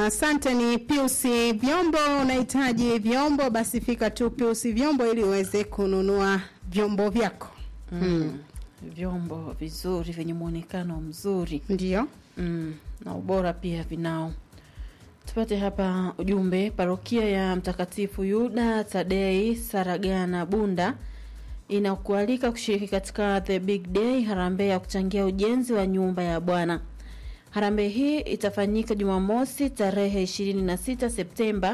asante. Ni Pius Vyombo. Unahitaji vyombo, basi fika tu Pius Vyombo ili uweze kununua vyombo vyako. mm. vyombo vizuri vyenye muonekano mzuri Ndio. mm. na ubora pia vinao tupate hapa ujumbe parokia ya mtakatifu yuda tadei saragana bunda inakualika kushiriki katika the big day harambee ya kuchangia ujenzi wa nyumba ya bwana harambee hii itafanyika jumamosi tarehe 26 septemba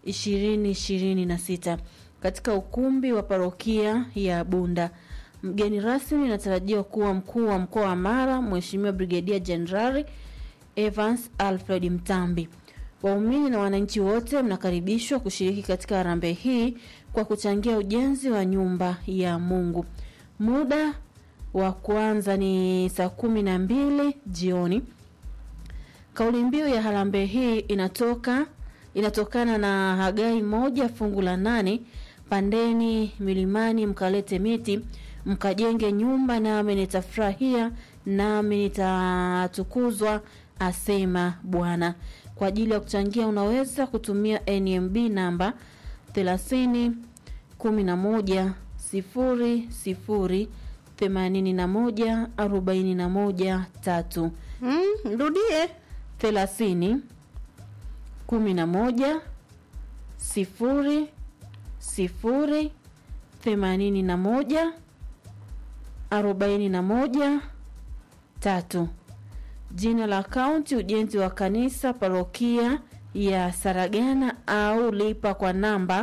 2026 katika ukumbi wa parokia ya bunda mgeni rasmi inatarajiwa kuwa mkuu wa mkoa wa mara mheshimiwa brigedia jenerali evans alfred mtambi waumini na wananchi wote mnakaribishwa kushiriki katika harambee hii kwa kuchangia ujenzi wa nyumba ya mungu muda wa kwanza ni saa kumi na mbili jioni kauli mbiu ya harambee hii inatoka inatokana na hagai moja fungu la nane pandeni milimani mkalete miti mkajenge nyumba nami nitafurahia nami nitatukuzwa asema bwana kwa ajili ya kuchangia unaweza kutumia nmb namba 30 11 00 81 41 3 Mm, rudie. thelathini kumi na moja sifuri sifuri themanini na moja arobaini na moja tatu jina la akaunti ujenzi wa kanisa parokia ya saragana au lipa kwa namba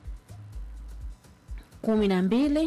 kumi na mbili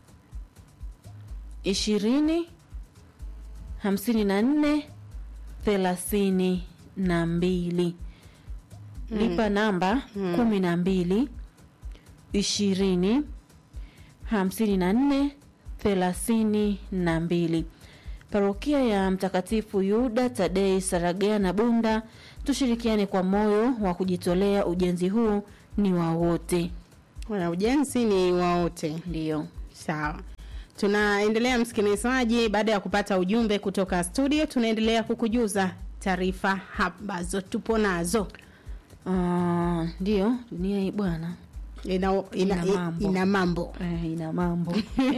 ishirini hamsini na nne thelathini na mbili lipa namba kumi na mbili ishirini hamsini na nne thelathini na mbili parokia ya mtakatifu yuda tadei saragana bunda tushirikiane kwa moyo wa kujitolea ujenzi huu ni wa wote Wana ujenzi ni wa wote. ndiyo Sawa. Tunaendelea msikilizaji, baada ya kupata ujumbe kutoka studio, tunaendelea kukujuza taarifa ambazo tupo nazo. Ah, ndiyo dunia hii bwana Ina, ina, Ina mambo. ina mambo. Eh, ina mambo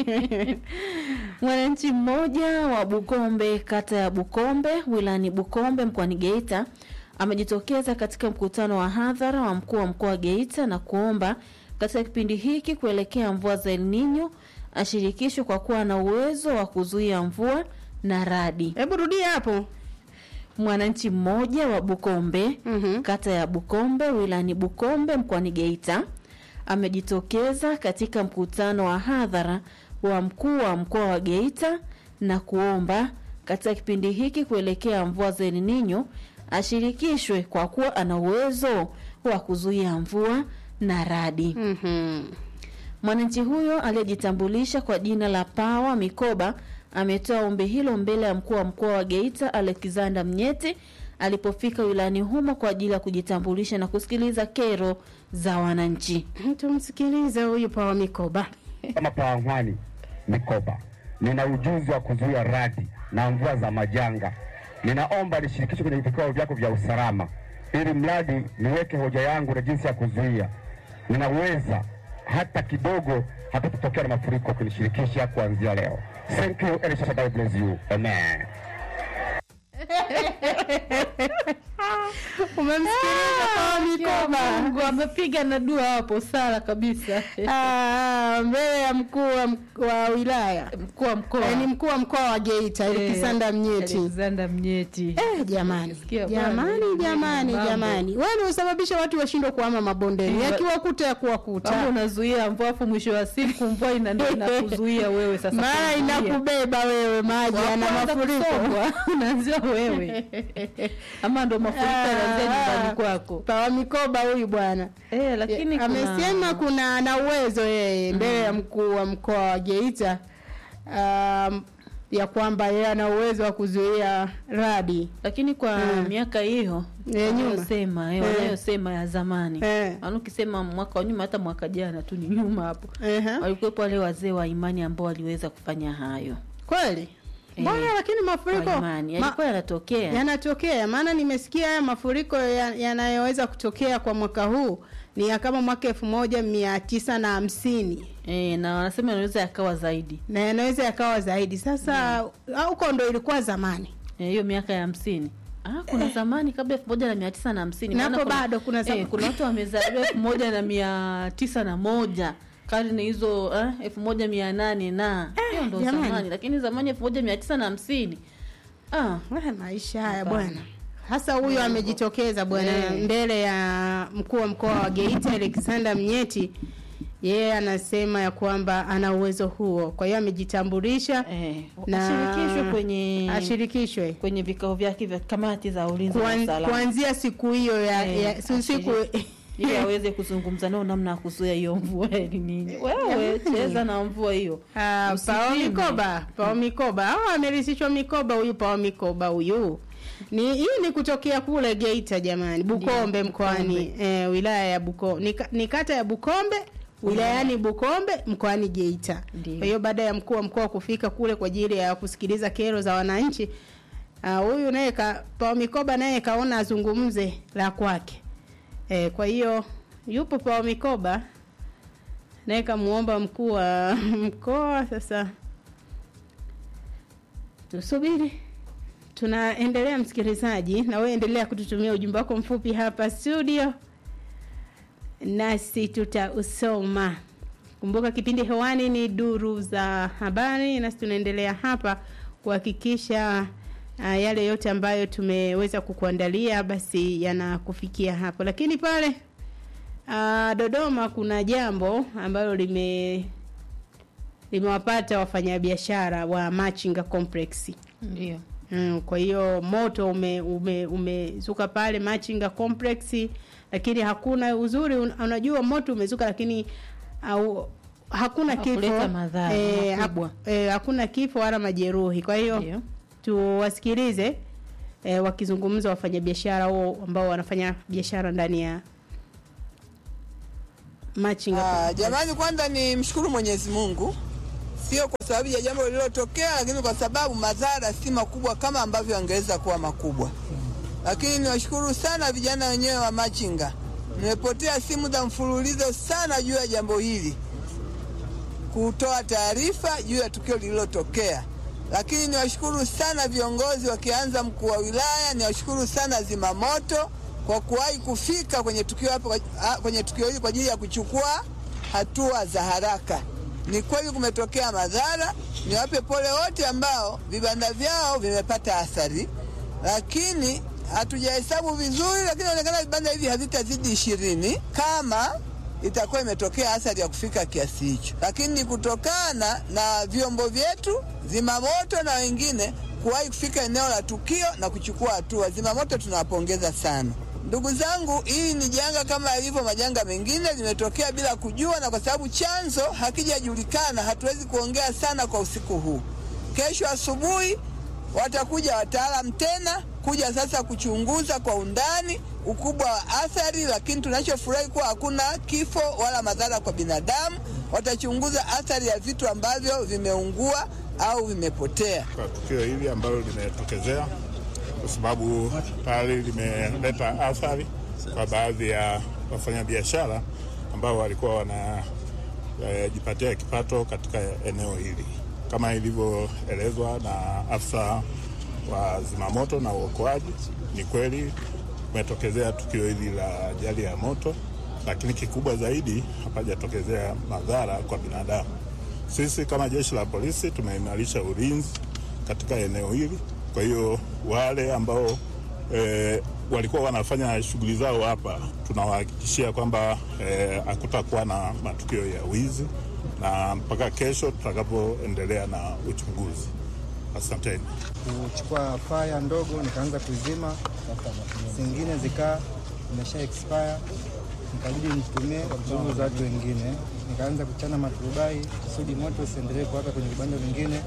mwananchi mmoja wa bukombe kata ya bukombe wilani bukombe mkoani geita amejitokeza katika mkutano wa hadhara wa mkuu wa mkoa wa geita na kuomba katika kipindi hiki kuelekea mvua za El Nino ashirikishwe kwa kuwa na uwezo wa kuzuia mvua na radi Hebu rudia hapo. mwananchi mmoja wa bukombe Mhm. kata ya bukombe wilani bukombe mkoani geita amejitokeza katika mkutano wa hadhara wa mkuu wa mkoa wa geita na kuomba katika kipindi hiki kuelekea mvua za El Nino ashirikishwe kwa kuwa ana uwezo wa kuzuia mvua na radi Mhm. Mwananchi huyo aliyejitambulisha kwa jina la Pawa Mikoba ametoa ombi hilo mbele ya mkuu wa mkoa wa Geita Alexander Mnyeti alipofika wilayani humo kwa ajili ya kujitambulisha na kusikiliza kero za wananchi. Tumsikilize huyu Pawa Mikoba. kama Pawangwani Mikoba, nina ujuzi wa kuzuia radi na mvua za majanga. Ninaomba nishirikishwe kwenye vikao vyako vya usalama, ili mradi niweke hoja yangu na jinsi ya kuzuia. Ninaweza hata kidogo, hata kutokea na mafuriko, kunishirikisha kuanzia leo. Thank you, El Shaddai bless you. Amen. Umemsikiliza Pawa Mikoba? Mungu amepiga na dua hapo sala kabisa. Ah, mbele ya mkuu wa, mk- wa wilaya Mkuu wa mkoa Eh, ni mkuu wa mkoa wa Geita Elikisanda Mnyeti. Alexander Mnyeti. Eh, jamani Sikia bwana, jamani hii jamani mambo. jamani, wewe unasababisha watu washindwe kuhama mabondeni, Eh, yakiwakuta ya Kama kuwakuta, unazuia mvua afu mwisho wa siku mvua ina ndio inakuzuia wewe sasa. mara kuzuia. inakubeba wewe maji Wa ana kwanza mafuriko. kusombwa, unaanzia wewe ama ndo mafuriko yanaanzia nyumbani kwako Pawa Mikoba huyu bwana eh, lakini kuna- amesema kuna ana uwezo yeye mbele ya mkuu wa mkoa wa Geita um, ya kwamba yeye ana uwezo wa kuzuia radi lakini kwa Mm. miaka hiyo Ya nyuma. wanayosema eh, Eh. wanayosema ya zamani eh. Yaani ukisema mwaka wa nyuma hata mwaka jana tu ni nyuma hapo Ehe. walikuwepo wale wazee wa imani ambao waliweza kufanya hayo Kweli mbona lakini mafuriko kwa imani ma- yalikuwa yanatokea yanatokea maana nimesikia haya mafuriko ya- yanayoweza kutokea kwa mwaka huu ni ya kama mwaka elfu moja mia tisa na hamsini e, na wanasema yanaweza yakawa zaidi na yanaweza yakawa zaidi sasa huko ndo ilikuwa zamani Eh, hiyo miaka ya hamsini Ah, kuna zamani kabla elfu moja na mia tisa na hamsini Napo Maana kuna- bado kuna zam- eh, kuna watu wamezaliwa elfu moja na mia tisa na moja karne hizo eh, elfu moja mia nane na hiyo ndo jamani. zamani lakini zamani elfu moja mia tisa na hamsini ah, Haya maisha haya Hapana. bwana hasa huyu amejitokeza bwana Eh. mbele ya mkuu wa mkoa wa Geita Alexander Mnyeti yeye anasema ya kwamba ana uwezo huo kwa hiyo amejitambulisha eh, Na- ashirikishwe kwenye ashirikishwe kwenye vikao vyake vya kamati za ulinzi na Kuan, usalama kuanzia siku hiyo ya, Eh, ya si- siku ili aweze kuzungumza nao namna ya kuzuia hiyo mvua ni nini wewe cheza na mvua hiyo Ah, pao Usipime. mikoba pao mikoba au amerithishwa mikoba huyu pao mikoba huyu ni hii ni kutokea kule Geita jamani Bukombe mkoani eh, wilaya ya Bukombe ni, ka- ni kata ya Bukombe wilayani Bukombe mkoani Geita Ndio. kwa hiyo baada ya mkuu wa mkoa kufika kule kwa ajili ya kusikiliza kero za wananchi ah, huyu naye ka, pao mikoba naye kaona azungumze la kwake eh, kwa hiyo yupo pao mikoba naye kamuomba mkuu wa mkoa sasa tusubiri tunaendelea msikilizaji na wewe endelea kututumia ujumbe wako mfupi hapa studio nasi tutausoma kumbuka kipindi hewani ni duru za habari nasi tunaendelea hapa kuhakikisha uh, yale yote ambayo tumeweza kukuandalia basi yanakufikia hapo lakini pale uh, dodoma kuna jambo ambalo lime limewapata wafanyabiashara wa machinga complex ndio Mm, kwa hiyo moto ume ume umezuka pale Machinga complex lakini hakuna uzuri un, unajua moto umezuka lakini au hakuna Hakuleta kifo madhara eh, makubwa. hak- eh, hakuna kifo wala majeruhi kwa hiyo ndio tuwasikilize eh, wakizungumza wafanyabiashara hao ambao wanafanya biashara ndani ya Machinga Ah, complex. jamani, kwanza ni mshukuru Mwenyezi Mungu, sio kwa sababu ya jambo lililotokea, lakini kwa sababu madhara si makubwa kama ambavyo angeweza kuwa makubwa. Lakini niwashukuru sana vijana wenyewe wa Machinga, nimepotea simu za mfululizo sana juu ya jambo hili, kutoa taarifa juu ya tukio lililotokea. Lakini niwashukuru sana viongozi, wakianza mkuu wa wilaya, niwashukuru sana zimamoto kwa kuwahi kufika kwenye tukio hapo, ah, kwenye tukio hili kwa ajili ya kuchukua hatua za haraka. Ni kweli kumetokea madhara, niwape pole wote ambao vibanda vyao vimepata athari, lakini hatujahesabu vizuri, lakini inaonekana vibanda hivi havitazidi ishirini kama itakuwa imetokea athari ya kufika kiasi hicho, lakini ni kutokana na vyombo vyetu zimamoto na wengine kuwahi kufika eneo la tukio na kuchukua hatua. Zimamoto tunawapongeza sana. Ndugu zangu, hii ni janga kama yalivyo majanga mengine, limetokea bila kujua, na kwa sababu chanzo hakijajulikana, hatuwezi kuongea sana kwa usiku huu. Kesho asubuhi watakuja wataalam tena kuja sasa kuchunguza kwa undani ukubwa wa athari, lakini tunachofurahi kuwa hakuna kifo wala madhara kwa binadamu. Watachunguza athari ya vitu ambavyo vimeungua au vimepotea. kwa tukio hili ambalo limetokezea, kwa sababu tayari limeleta athari kwa baadhi ya wafanyabiashara ambao walikuwa wanajipatia kipato katika eneo hili, kama ilivyoelezwa na afisa wa zimamoto na uokoaji. Ni kweli kumetokezea tukio hili la ajali ya moto, lakini kikubwa zaidi hapajatokezea madhara kwa binadamu. Sisi kama jeshi la polisi tumeimarisha ulinzi katika eneo hili. Kwa hiyo wale ambao e, walikuwa wanafanya shughuli zao hapa, tunawahakikishia kwamba eh, hakutakuwa na matukio ya wizi na mpaka kesho tutakapoendelea na uchunguzi. Asanteni. kuchukua faya ndogo nikaanza kuzima, zingine zikaa imesha expire, nikabidi nitumie nguvu za watu wengine, nikaanza kuchana maturubai kusudi moto usiendelee kuwaka kwenye vibanda vingine.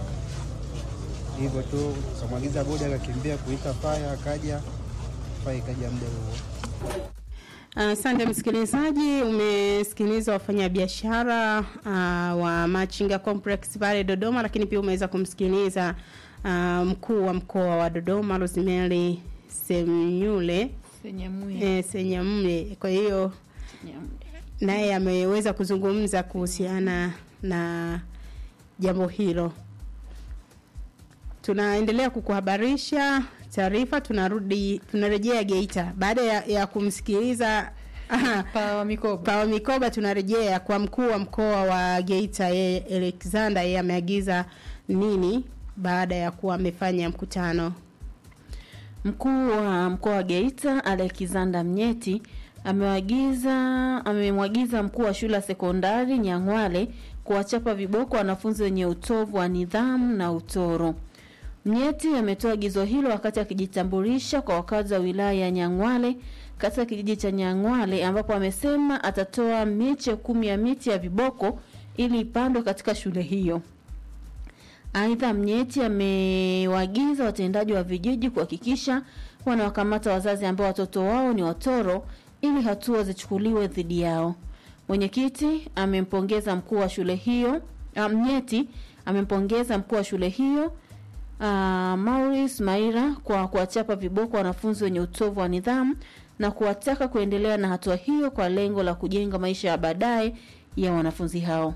Hivyo tu kamwagiza boda akakimbia kuita faya, akaja faya ikaja muda huo. Asante msikilizaji, umesikiliza wafanyabiashara uh, wa Machinga Complex pale Dodoma, lakini pia umeweza kumsikiliza uh, mkuu wa mkoa wa Dodoma Rosemary Semnyule Senyamuye. eh, Senyamle. Kwa hiyo naye ameweza kuzungumza kuhusiana na jambo hilo. Tunaendelea kukuhabarisha taarifa, tunarudi tunarejea Geita baada ya, ya kumsikiliza aha, Pawa mikoba. Pawa Mikoba, tunarejea kwa mkuu wa mkoa wa Geita yeye Alexander, yeye ameagiza nini baada ya kuwa amefanya mkutano Mkuu wa mkoa wa Geita Alexander Mnyeti amewaagiza amemwagiza mkuu wa shule ya sekondari Nyang'wale kuwachapa viboko wanafunzi wenye utovu wa nidhamu na utoro. Mnyeti ametoa agizo hilo wakati akijitambulisha kwa wakazi wa wilaya ya Nyang'wale katika kijiji cha Nyang'wale ambapo amesema atatoa miche kumi ya miti ya viboko ili ipandwe katika shule hiyo. Aidha, Mnyeti amewaagiza watendaji wa vijiji kuhakikisha wanawakamata wazazi ambao watoto wao ni watoro ili hatua zichukuliwe dhidi yao. Mwenyekiti amempongeza mkuu wa shule hiyo ah, Mnyeti amempongeza mkuu wa shule hiyo uh, Maurice Maira kwa kuwachapa viboko wanafunzi wenye utovu wa nidhamu na kuwataka kuendelea na hatua hiyo kwa lengo la kujenga maisha ya baadaye ya wanafunzi hao.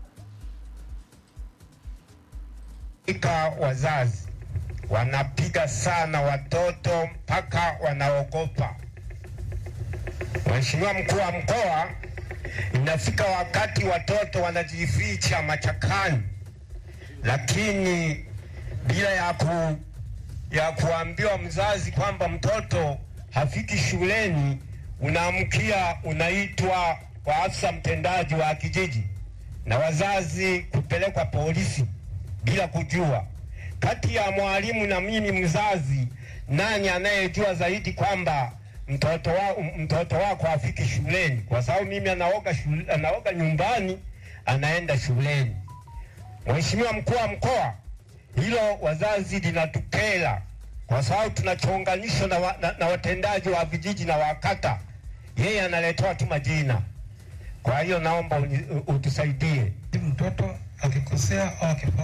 Ika wazazi wanapiga sana watoto mpaka wanaogopa. Mheshimiwa mkuu wa mkoa, inafika wakati watoto wanajificha machakani, lakini bila ya, ku, ya kuambiwa mzazi kwamba mtoto hafiki shuleni, unaamkia unaitwa kwa afisa mtendaji wa kijiji na wazazi kupelekwa polisi bila kujua. Kati ya mwalimu na mimi mzazi, nani anayejua zaidi kwamba mtoto wa, mtoto wako afiki shuleni? Kwa sababu mimi anaoga, shule, anaoga nyumbani anaenda shuleni. Mheshimiwa mkuu wa mkoa, hilo wazazi linatukera kwa sababu tunachonganishwa na, wa, na, na watendaji wa vijiji na wakata, yeye analetewa tu majina. Kwa hiyo naomba uni- utusaidie mtoto akikosea au akifanya